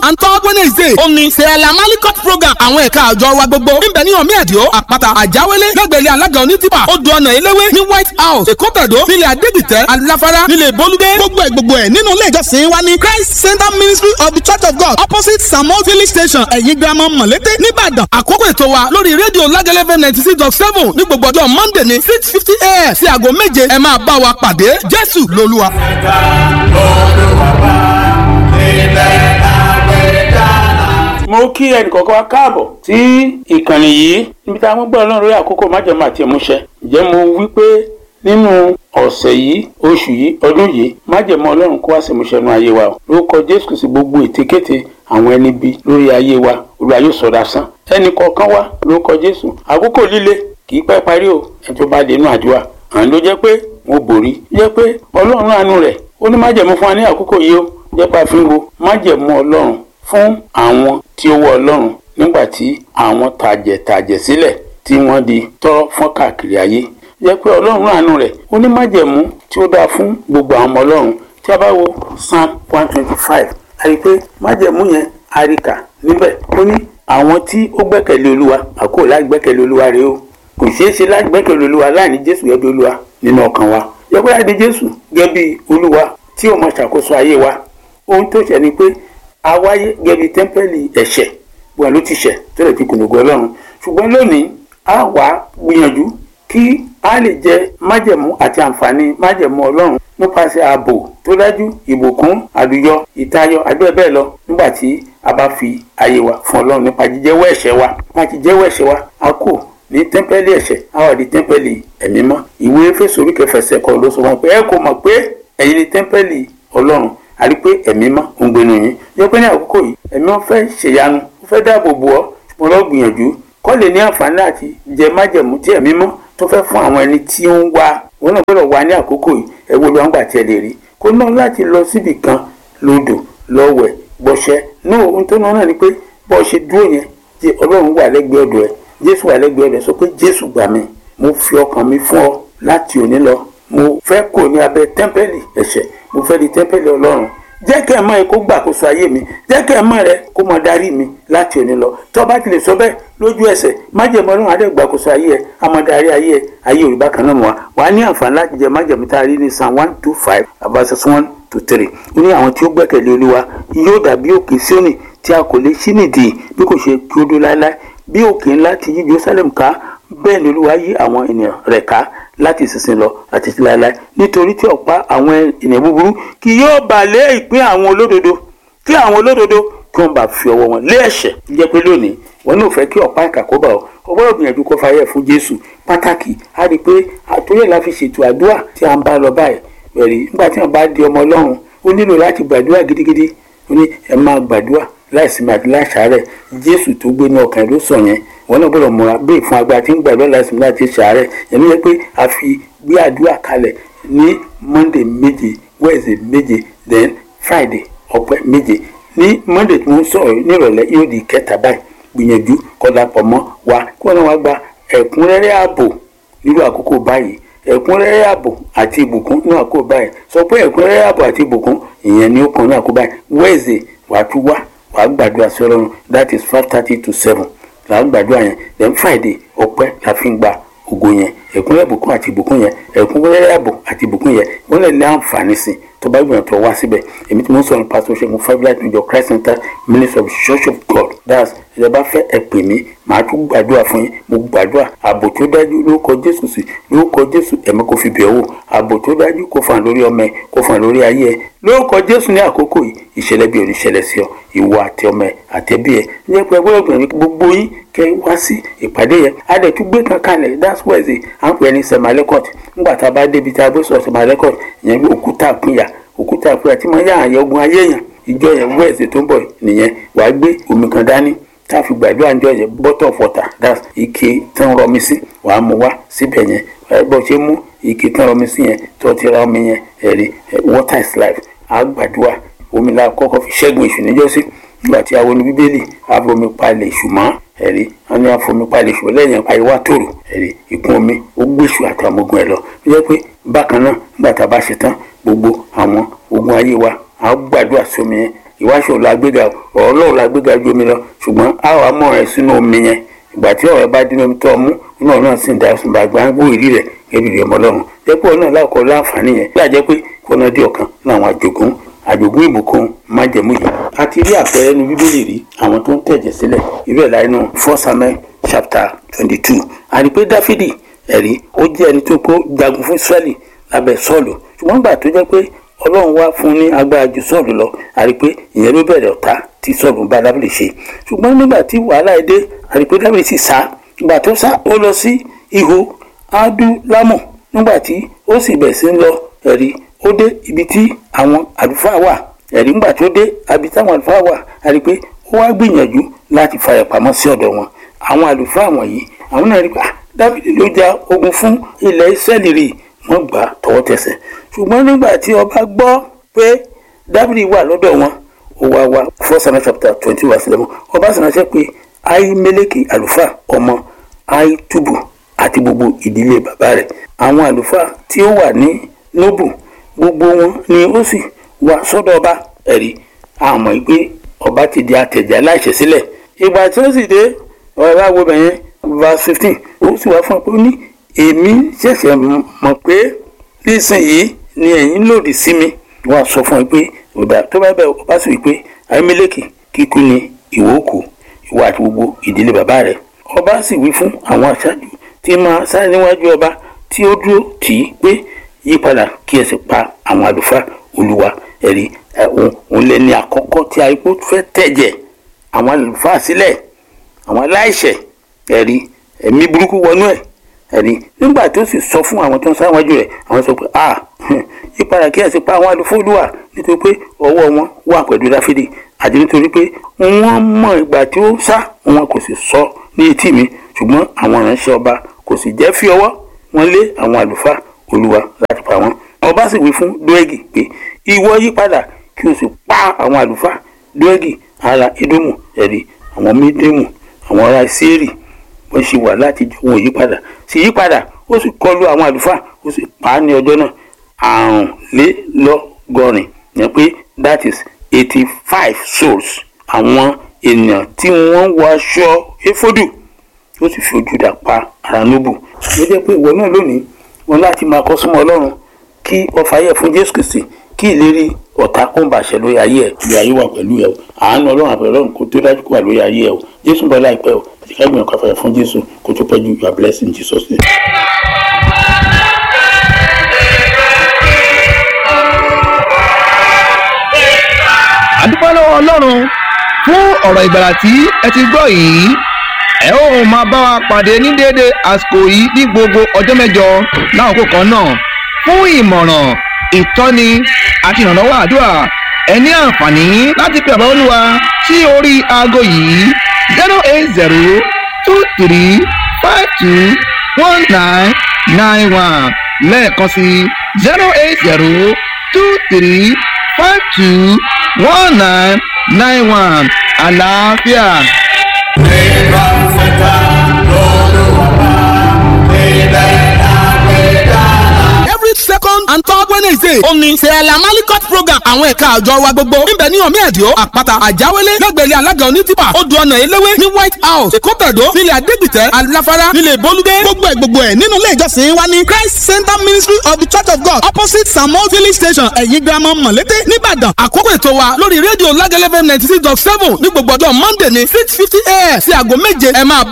and third wednesday ó ní sẹ́ẹ̀lá malikot program àwọn ẹ̀ka àjọ wa gbogbo níbẹ̀ ní ọ̀mí ẹ̀díọ́ àpáta àjáwélé lẹ́gbẹ̀rẹ́ alága onítìpà odò ọ̀nà eléwé ní white house èkó tẹ̀dó nílẹ̀ adégbìtẹ́ aláfárá nílẹ̀ bolúdé gbogbo ẹ̀ gbogbo ẹ̀ nínú ilé ìjọsìn wa ní christ center ministry of the church of god opposite samuel village station ẹ̀yìn girama mọ̀lété nìbàdàn àkókò ètò wa lórí rédíò lágẹ́lẹ́fẹ́ ninety six dot seven ní gbogbo ọjọ́ monday ní six fifty a.m. sí aago méje ẹ máa bá wa pàdé jésù lolúwa. ẹ̀ka olùwàbà ilẹ̀ àgbẹ̀dá. mo kí ẹnìkọ̀ọ̀kan wa káàbọ̀ sí ìkànnì yìí níbi tá a mú gbọ́ ọlọ́run lórí àkókò májèmọ́ àti ìmúṣẹ ǹjẹ́ mo wí pé nínú ọ̀sẹ̀ yìí oṣù yìí ọdún yìí májèmọ́ ọlọ́run kó wá sí ìmúṣẹ nínú ayé wa o lórúkọ jésù kìí sí gbogbo ètekéte àwọn ẹni bí lórí ayé wa olúwa yóò sọdá sán ẹnì kọ̀ọ̀kan wa lórúkọ jésù àkókò líle kì í pẹ́ parí o ẹni tó bá dé inú àdúrà àwọn ló jẹ́ pé mo borí jẹ́ pé ọlọ́run àánú rẹ̀ ó ní májẹ̀mú fún wa ní àkókò yìí ó jẹ́ pé àfihàn wo májẹ̀mú ọlọ́run fún àwọn tí ó wọ ọlọ́run nígbà tí àwọn tàjẹ̀tàjẹ̀ sílẹ̀ tí wọ́n di tọ́rọ́ fọ́n káàkiri ayé jẹ́ pé ọlọ́run àánú rẹ̀ ó ní májẹ̀mú tí ó dáa fún gbogbo àwọn ọmọ ọlọ́run tí a bá wo psalm one twenty five a rí i pé májẹ̀mú yẹn a rí kà níbẹ̀ ó ní àwọn tí ó gbẹ́kẹ̀lé olúwa àkókò láì gbẹ́kẹ̀lé olúwa rèé o kò ṣeé ṣe láti gbẹ́kẹ̀lé olúwa láì ní jésù gẹ́gẹ́ bí olúwa nínú ọkàn wa yẹ pé láti jésù gẹ́gẹ́ bí olúwa tí ó máa ṣàkóso ayé wa ohun tó ṣe ni pé a wáyé gẹ́gẹ́ bí tẹ́ḿpẹ́lì ẹ̀ṣẹ̀ wọn ló ti ṣẹ̀ tó lè fi kùnùgù ọlọ́run ṣùgbọ́n lónìí a wà gbìyànjú kí a lè jẹ májẹ̀mú àti àǹfààní májẹ̀mú ọlọ́run nípasẹ̀ ààbò tó dájú ìbùkún àlùyọ ìtayọ àti bẹ́ẹ̀ bẹ́ẹ̀ lọ nígbà tí a bá fi ayé wa fún ọlọ́run nípa jíjẹ́wọ́ ẹ̀ṣẹ̀ wa nípa jíjẹ́wọ́ ẹ̀ṣẹ̀ wa a kò ní tẹ́ḿpẹ́lì ẹ̀ṣẹ̀ a wà ní tẹ́ḿpẹ́lì ẹ̀mí mọ́ ìwé Éfésù orí kẹfẹsẹ̀ kọ́ ló sọ wọn pé ẹ kò mọ̀ pé ẹ̀yin ní tẹ́ḿpẹ́lì ọlọ́run a rí pé ẹ̀mí mọ́ ń gbénu yín yẹ pé ní àkókò yìí ẹ̀mí wọn fẹ́ ṣèyanu ó fẹ́ dáàbò bò ọ́ ṣùgbọ́n lọ́ọ́ gbìyànjú kọ́ lè ní àǹfààní àti jẹ májẹ̀mú tí ẹ̀mí mọ́ tó fẹ́ fún àwọn ẹni tí ó ń wá wọn náà gbọ́dọ̀ wá ní àkókò yìí ẹ wo ló ń gbà tí ẹ lè rí kó náà láti lọ síbì kan lódò lọ́wẹ̀ gbọ́ṣẹ́ náà ohun tó náà ni pé bọ́ ṣe dúró yẹn jẹ́ ọlọ́run wà lẹ́gbẹ̀ẹ́ ọ̀dọ̀ ẹ jésù wà lẹ́gbẹ̀ẹ́ ọ̀dọ̀ ẹ sọ pé jésù gbà mí mo fi ọkàn mi fún ọ láti òní lọ mo fẹ́ kò ní abẹ́ tẹ́ḿpẹ́lì ẹ̀ṣẹ̀ mo fẹ́ di tẹ́ḿpẹ́lì ọlọ́run jẹ́ kẹ́ ẹ̀ mọ́ ẹ kó gbàkóso ayé mi jẹ́ kẹ́ ẹ̀ mọ́ rẹ kó mọ darí mi láti òní lọ tó bá ti lè sọ bẹ́ẹ̀ lójú ẹsẹ̀ májẹ̀mú ọlọ́run adé gbàkóso ayé ẹ a máa darí ayé ẹ ayé òrìbá kan náà mọ́ wa wà á ní àǹfààní láti jẹ májẹ̀mú tá a rí ní psalm one two five verses one to three ó ní àwọn tí ó gbẹ́kẹ̀lé olúwa yóò dàbí òkè síónì tí a kò lè ṣí nìdí bí kò ṣe kí ó dó láéláé bí òkè ńlá ti yí jerusalem ká bẹ́ẹ̀ ni olúwa yí àwọn ènìyàn rẹ̀ ká láti ìsinsìn lọ àti ti láéláé nítorí tí ọ̀pá àwọn ènìyàn búburú kì yóò bà lé ìpín àwọn olódodo kí àwọn olódodo kí wọ́n bá fi ọwọ́ wọn lé ẹ̀ṣẹ̀ jẹ́ pé lónìí wọn náà fẹ́ kí ọ̀pá ìkà kó bá ọ ọgbọ́dọ̀ gbìyànjú kó fàyẹ̀ fún jésù pàtàkì á rí i pé àtúnyẹ̀ la fi ṣètò àdúrà tí a ń bá lọ báyìí bẹ̀rẹ̀ nígbà tí wọ́n bá di ọmọ ọlọ́run ó nílò láti gbàdúrà gidigidi ó ní ẹ máa gbàdúrà láìsinmi àti láṣàárẹ̀ jésù tó gbé ní ọkàn ló sọ yẹn wọn náà gbọ́dọ̀ múra bẹ́ẹ̀ fún agbára tí ń gbàdúrà láìsinmi láti ṣàárẹ̀ yẹn ló yẹ pé a fi gbé àdúrà kalẹ̀ ní monday méje wednesday méje then friday ọpẹ́ méje ní monday tí wọ́n sọ̀rọ̀ nírọ̀lẹ́ yóò di kẹta báyìí gbìyànjú kọ́dà pọ̀ mọ́ wa kí wọ́n náà wá gba ẹ̀kúnrẹ́rẹ́ ààbò nílò àkókò báyìí ẹ̀kúnrẹ́rẹ́ ààbò àti ìbùkún ní àkókò báyìí sọ pé ẹ̀kúnrẹ́rẹ́ ààbò àti ìbùkún ìyẹn ni ó kàn ní àkókò báyìí wednesday wàá tún wá wàá gbàdúrà sí ọlọ́run that is five thirty to seven làá gbàdúrà yẹn then friday ọpẹ́ la fi ń gba ògo yẹn ẹ̀kúnrẹ́rẹ́ ìbùkún àti ìbùkún yẹn ẹ̀kúnrẹ́rẹ́ ààbò àti ìbùkún yẹn wọ́n lè ní àǹfààní sí tó bá gbìyànjú tó wá síbẹ̀ èmi tí mo ń sọ̀rọ̀ pásítọ̀ ṣẹ́gun fábílà ìjọ christ center ministry of church of god that's ẹ bá fẹ́ ẹ pè mí màá tún gbàdúrà fún yín mo gbàdúrà ààbò tó dájú lórúkọ jésù sí lórúkọ jésù ẹ̀mí kò fi bẹ̀ wò ààbò tó dájú kò fàn lórí ọmọ ẹ kò fàn lórí ayé ẹ lórúkọ jésù ní àkókò yìí ìṣẹ̀lẹ̀ bí oníṣẹ̀lẹ̀ sí ọ ìwọ àti ọmọ ẹ àtẹ̀bí ẹ ní ẹgbẹ́ gbọ́dọ̀ gbìyànjú gbogbo yín kẹ́ wá sí ìpàdé yẹn adẹ̀tú gbé kan kalẹ̀ that's wednesday à ń pè ní semalekot ńgbà tá a bá débi tá a bó sọ semalekot ìyẹn bí òkúta àpínyà òkúta àpínyà tí máa ń yá àyẹ̀ ogun ayé yẹn ìjọ yẹn wednesday tó ń bọ̀ nìyẹn wàá gbé omi kan dání tá a fi gbàdúrà ńjọ yẹn bottle of water that's ike tán rọmi sí wàá mú wá síbẹ̀ yẹn bó ṣe mú ike tán rọmi sí yẹn tó ti ra omi yẹn ẹ̀rí water is life á gbàdúrà omi la kọ́kọ́ fi ṣẹ́gun èṣù níjọ́sí nígbà tí àwọn bíbélì àfomi palẹ̀ èṣù mọ́ ẹ̀rí wọn ní àfomi palẹ̀ èṣù lẹ́yìn àyíwá tòrò ẹ̀rí ìkún omi ó gbé èṣù àtàwọn ogun ẹ̀ lọ ó jẹ́ pé bákan náà nígbà tá a bá ṣe tán gbogbo àwọn ogun ayé wa á gbàdúrà sómi yẹn ìwáṣọ la gbéga ọ̀rọ̀ ọlọ́run la gbéga ju omi lọ ṣùgbọ́n a wà mọ̀ ẹ́ sínú omi yẹn ìgbà tí ọ̀rẹ́ bá dínú omi tó ọmú iná náà sì ń da ṣùgbọ́n àgbà ń gbó ìrí rẹ̀ ẹbí rẹ̀ mọ́ ọlọ́run jẹ́pọ̀ náà lákọ̀ọ́ láǹfààní yẹn bí àjẹ́ pé kọ́nà dé ọ̀kan ní àwọn àjogún àjogún ìbùkún májẹ̀mú yìí a ti rí àpẹẹrẹ nu bíbélì rí àwọn tó ń tẹ̀jẹ̀ sílẹ̀ irú ẹ̀ láì nù first samuel chapter twenty two àrí pé dáfídì ẹ̀rí ó jẹ́ ẹni tó kó jagun fún israẹli lábẹ́ sọ́ọ̀lù ṣùgbọ́n gbà tó jẹ́ pé ọlọ́run wá fún ní agbára ju sọ́ọ̀lù lọ àrí pé ìyẹn ló bẹ̀rẹ̀ ọ̀tá tí sọ́ọ̀lù bá dábìlì ṣe ṣùgbọ́n nígbà tí wàhálà ẹ̀ dé àrí pé dábìlì sì sá ìgbà tó sá ó lọ sí ihò adúlámù nígbà tí ó sì bẹ̀ sí ń lọ ẹ̀rí ó dé ibi tí àwọn àlùfáà wà ẹ̀rí ńgbà tó dé ibi táwọn àlùfáà wà àrí pé ó wá gbìyànjú láti fàyà pamọ́ sí ọ̀dọ̀ wọn àwọn àlùfáà wọ̀nyí àwọn náà rí pé dábìlì ló ja ogun fún ilẹ̀ ìsẹ́lì rí wọ́n gbà á tọwọ́ tẹsẹ̀ ṣùgbọ́n nígbà tí ọba gbọ́ pé dábìlì wà lọ́dọ̀ wọn ó wá wá first samuel chapter twenty verse eleven ọba sì ránṣẹ́ pé ahimeleki àlùfáà ọmọ ahitubu àti gbogbo ìdílé bàbá rẹ̀ àwọn àlùfáà tí ó wà ní nóbù gbogbo wọn ni ó sì wá sọ́dọ̀ ọba ẹ̀rí àmọ́ pé ọba ti di àtẹ̀jẹ́ aláìṣẹ̀ sílẹ̀ ìgbà tí ó sì dé ọ̀rọ̀ àwọ̀ bẹ̀yẹn verse fifteen ó sì wá fún ọ pé ó ní èmi ṣẹ̀ṣẹ̀ mọ̀ pé nísìnyìí ni ẹ̀yin lòdì sí mi wọ́n á sọ fún ẹ pé ọ̀dà tó bá bẹ̀ ọba sì wí pé ayémẹ́lẹ́kì kíkú ni ìwọ òkú ìwọ àti gbogbo ìdílé bàbá rẹ̀ ọba sì wí fún àwọn aṣáájú tí máa sáré níwájú ọba tí ó dúró tì í pé yípadà kí ẹ sì pa àwọn àlùfáà olúwa ẹ̀rí òun lẹ́ni àkọ́kọ́ tí arígbó fẹ́ tẹ̀jẹ̀ àwọn àlùfáà sílẹ̀ àwọn aláìṣẹ̀ ẹ̀rí ẹ̀mí burúkú wọnú ẹ̀ ẹ̀rí nígbà tó sì sọ fún àwọn tó ń sáwájú rẹ̀ àwọn sọ pé a yípadà kí ẹ sì pa àwọn àlùfáà olúwa nítorí pé ọwọ́ wọn wà pẹ̀lú dáfídì àti nítorí pé wọ́n mọ ìgbà tí ó sá wọn kò sì sọ ní etí mi ṣùgbọ́n àwọn ìránṣẹ́ ọba kò sì jẹ́ fi ọwọ́ wọn lé àwọn àlùfáà olúwa láti pa wọn. ọba sì wí fún dóẹ́gì pé ìwọ yí padà kí o sì pa àwọn àlùfáà dóẹ́gì ara edomu ẹ̀rí àwọn mídémù àwọn ará sẹ́ẹ̀rì wọ́n ṣe wà láti jọ wọn yí padà sì yí padà ó sì kọlu àwọn àlùfáà ó sì pa á ní ọjọ́ náà àrùnlélọ́gọ́rin yẹn pé that is eighty five souls àwọn ènìyàn tí wọ́n wọ aṣọ éfódù ó sì fi ojú dà pa ara nóbù ló jẹ́ pé ìwọ náà lónìí wọn láti máa kọ́ súnmọ́ ọlọ́run kí ọfà yẹ fún jésù kristi kí ìlérí ọ̀tá kó ń bàṣẹ lórí ayé ẹ̀ lórí ayé wà pẹ̀lú ẹ̀ o àánú ọlọ́run àpẹẹrẹ ọlọ́run kó tó dájú kó wà lórí ayé ẹ̀ o jésù bọ́ láìpẹ́ o àti ká gbìyànjú káfẹ́ fún jésù kó tó pẹ́ ju you are blessed in jesus name. àdúpẹ́ lọ́wọ́ ọlọ́run fún ọ̀rọ̀ ìgbàlà tí ẹ ti gbọ́ yìí ẹ ó máa bá wa pàdé ní déédé àsìkò yìí ní gbogbo ọjọ́ mẹ́jọ láwọn kan náà fún ìmọ̀ràn ìtọ́ni àti ìrànlọ́wọ́ àdúrà ẹ ní àǹfààní láti pe àbáwọ́ olúwa sí orí aago yìí zero eight zero two three five two one nine nine one lẹ́ẹ̀kan sí zero eight zero two three five two one nine nine one àlàáfíà. Nígbà fẹ́ta lọ́lọ́wọ́ ilẹ̀ àgbẹ̀dá. every second and third wednesday ó ní sẹ́ẹ̀lá malikot program àwọn ẹ̀ka àjọ wa gbogbo níbẹ̀ ní ọ̀mí ẹ̀díọ́ àpáta àjáwélé lẹ́gbẹ̀lẹ́ alága onítìpà odò ọ̀nà eléwé ní white house èkótẹ̀dó nílẹ̀ adégbìtẹ́ aláfárá nílẹ̀ bolúdé gbogbo ẹ̀ gbogbo ẹ̀ nínú ilé ìjọsìn wa ní christ center ministry of the church of god opposite samuel filling station ẹ̀yìn girama mọ̀lété nìbàdàn àkókò ètò wa lórí rédíò lágẹ́lẹ́fẹ́ ninety six dot seven ní gbogbo ọjọ́ monday ní six fifty a.m. sí aago méje ẹ máa